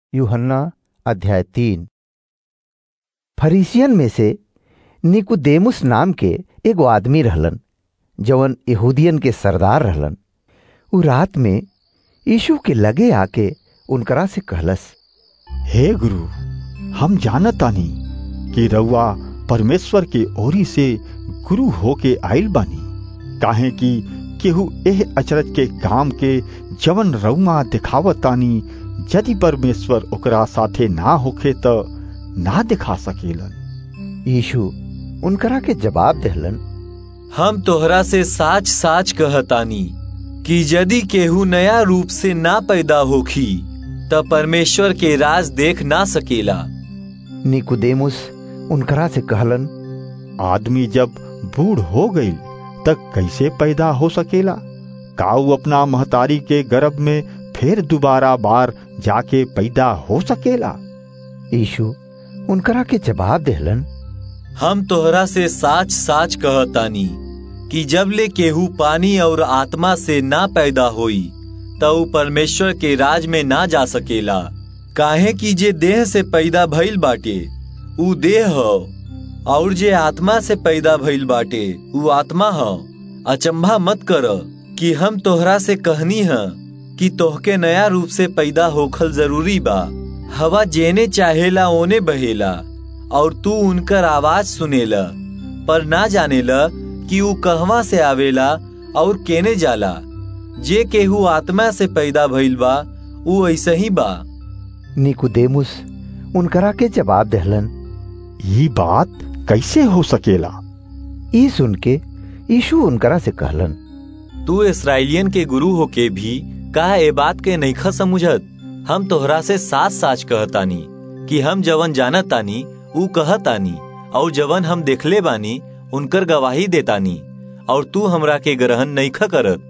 यूहन्ना अध्याय तीन फरीसियन में से निकुदेमुस नाम के एगो आदमी रहलन जवन यहूदियन के सरदार रहलन उ रात में यीशु के लगे आके उनकरा से कहलस हे गुरु हम जानतानी कि रउआ परमेश्वर के ओरी से गुरु होके आइल बानी काहे कि केहू एह अचरज के काम के जवन रउआ दिखावतानी यदि परमेश्वर ओकरा साथे ना होखे त ना दिखा सकेलन यीशु उनकरा के जवाब देहलन हम तोहरा से साच साच कहतानी कि यदि केहू नया रूप से ना पैदा होखी त परमेश्वर के राज देख ना सकेला निकुदेमुस उनकरा से कहलन आदमी जब बूढ़ हो गई तक कैसे पैदा हो सकेला काऊ अपना महतारी के गर्भ में फिर दोबारा बार जाके पैदा हो सकेला यीशु उनकरा के जवाब देहलन हम तोहरा से साच साच कहतानी कि जब ले केहू पानी और आत्मा से ना पैदा होई त ऊ परमेश्वर के राज में ना जा सकेला काहे कि जे देह से पैदा भइल बाटे ऊ देह ह और जे आत्मा से पैदा भइल बाटे ऊ आत्मा ह अचंभा मत कर कि हम तोहरा से कहनी ह कि तोहके नया रूप से पैदा होखल जरूरी बा हवा जेने चाहेला ओने बहेला और तू उनकर आवाज सुनेला पर ना जानेला कि ऊ कहवा से आवेला और केने जाला जे केहू आत्मा से पैदा भइल बा ऊ ऐसे ही बा निकुदेमुस उनकरा के जवाब देहलन ये बात कैसे हो सकेला ई सुन के यीशु उनकरा से कहलन तू इसराइलियन के गुरु होके भी का ए बात के नईखा समझत हम तोहरा से साच साच कहतानी कि हम जवन जानतानी ऊ कहतानी और जवन हम देखले बानी उनकर गवाही देतानी और तू हमरा के ग्रहण नईखा करत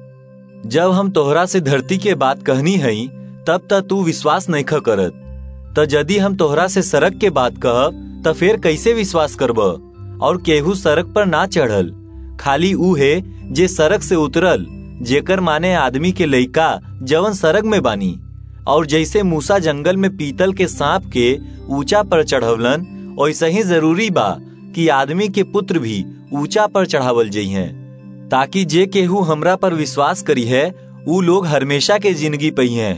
जब हम तोहरा से धरती के बात कहनी हई तब त तू विश्वास नईखा करत त यदि हम तोहरा से सड़क के बात कहब त फिर कैसे विश्वास करब और केहू सड़क पर ना चढ़ल खाली ऊ है जे सड़क से उतरल जेकर माने आदमी के लइका जवन सड़क में बानी और जैसे मूसा जंगल में पीतल के सांप के ऊंचा पर चढ़वलन वैसे ही जरूरी बा कि आदमी के पुत्र भी ऊंचा पर चढ़ावल जइहे ताकि जे केहू हमरा पर विश्वास करी है ऊ लोग हमेशा के जिंदगी पई हैं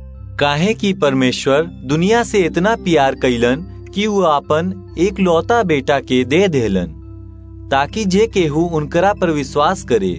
काहे कि परमेश्वर दुनिया से इतना प्यार कैलन कि वो अपन एक लौता बेटा के दे देलन ताकि जे केहू उनकरा पर विश्वास करे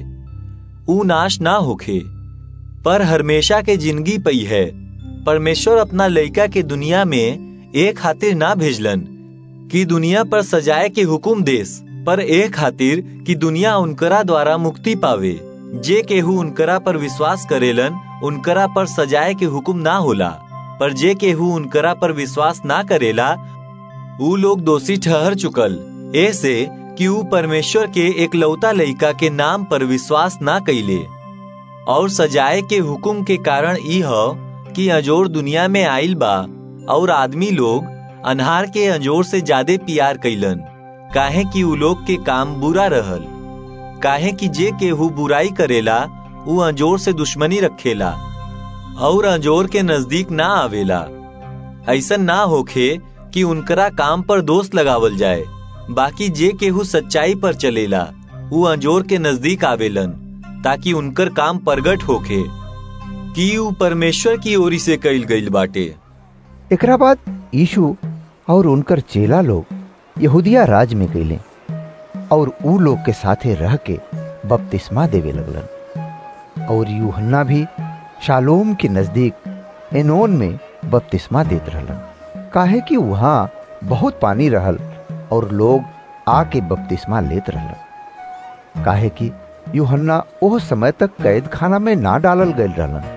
ऊ नाश ना होखे पर हमेशा के जिंदगी पई है परमेश्वर अपना लइका के दुनिया में एक खातिर ना भेजलन कि दुनिया पर सजाए के हुकुम देस पर एक खातिर कि दुनिया उनकरा द्वारा मुक्ति पावे जे केहू उनकरा पर विश्वास करेलन उनकरा पर सजाए के हुक्म ना होला पर जे केहू उनकरा पर विश्वास ना करेला ऊ लोग दोषी ठहर चुकल ऐसे कि ऊ परमेश्वर के एक लौता लइका के नाम पर विश्वास ना कैले और सजाए के हुक्म के कारण ई ह कि अजोर दुनिया में आइल बा और आदमी लोग अनहार के अंजोर से ज्यादा प्यार कैलन काहे कि ऊ लोग के काम बुरा रहल काहे कि जे केहू बुराई करेला ऊ अंजोर से दुश्मनी रखेला और अंजोर के नजदीक ना आवेला ऐसा ना होखे कि उनकरा काम पर दोष लगावल जाए बाकी जे केहू सच्चाई पर चलेला ऊ अंजोर के नजदीक आवेलन ताकि उनकर काम प्रगट होखे कि ऊ परमेश्वर की ओरी से कइल गइल बाटे एकरा बाद यीशु और उनकर चेला लोग यहूदिया राज में गईले और ऊ लोग के साथे रह के बपतिस्मा देवे लगलन और यूहन्ना भी शालोम के नजदीक एनोन में बपतिस्मा देत रहलन काहे कि वहाँ बहुत पानी रहल और लोग आके बपतिस्मा लेत रहलन काहे कि यूहन्ना ओह समय तक कैद खाना में ना डालल गयल रहलन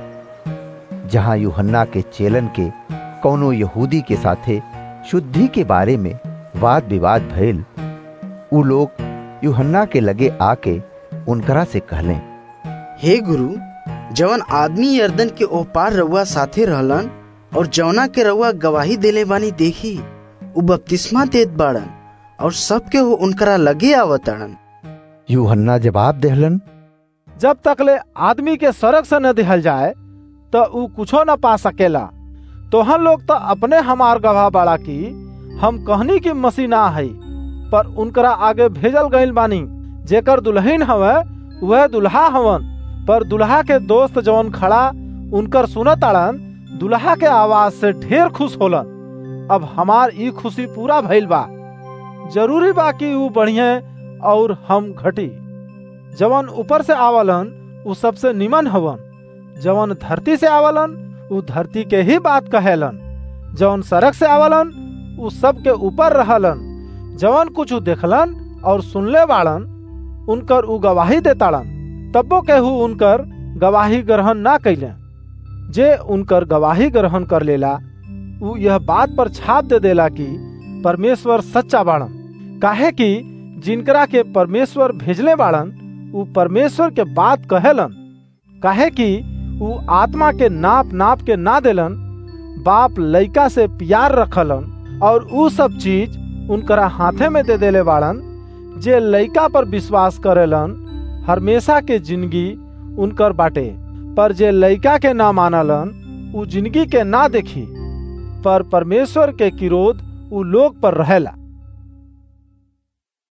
जहाँ यूहन्ना के चेलन के कौनो यहूदी के साथे शुद्धि के बारे में वाद विवाद भइल उ लोग यूहन्ना के लगे आके उनकरा से कहले हे गुरु जवन आदमी यर्दन के ओह पार रउआ साथे रहलन और जवना के रउआ गवाही देले बानी देखी उ बपतिस्मा देत बाड़न और सबके हो उनकरा लगे आवतड़न यूहन्ना जवाब देहलन जब तक ले आदमी के सड़क से न दिहल जाए तो ऊ कुछो न पा सकेला तोहन लोग तो अपने हमार गवाह बाड़ा की हम कहनी की मसीह ना है पर उनकरा आगे भेजल गईल बानी जेकर दुल्हन हवे वह दुल्हा हवन पर दुल्हा के दोस्त जवन खड़ा उनकर सुनत आड़न दुल्हा के आवाज से ढेर खुश होलन अब हमार ई खुशी पूरा भइल बा जरूरी बा कि ऊ बढ़िया और हम घटी जवन ऊपर से आवलन ऊ सबसे निमन हवन जवन धरती से आवलन ऊ धरती के ही बात कहेलन जवन सड़क से आवलन ऊ सब के ऊपर रहलन जवन कुछ देखलन और सुनले बाड़न उनकर ऊ गवाही देताड़न तब्बो केहू उनकर गवाही ग्रहण ना कैले जे उनकर गवाही ग्रहण कर लेला ऊ यह बात पर छाप दे देला कि परमेश्वर सच्चा बाड़न काहे कि जिनकरा के परमेश्वर भेजले बाड़न ऊ परमेश्वर के बात कहेलन काहे कि ऊ आत्मा के नाप नाप के ना देलन बाप लइका से प्यार रखलन और ऊ सब चीज उनकरा हाथे में दे देले बाड़न जे लइका पर विश्वास करेलन हमेशा के जिंदगी उनकर बाटे पर जे लइका के ना मानलन ऊ जिंदगी के ना देखी पर परमेश्वर के किरोध ऊ लोग पर रहेला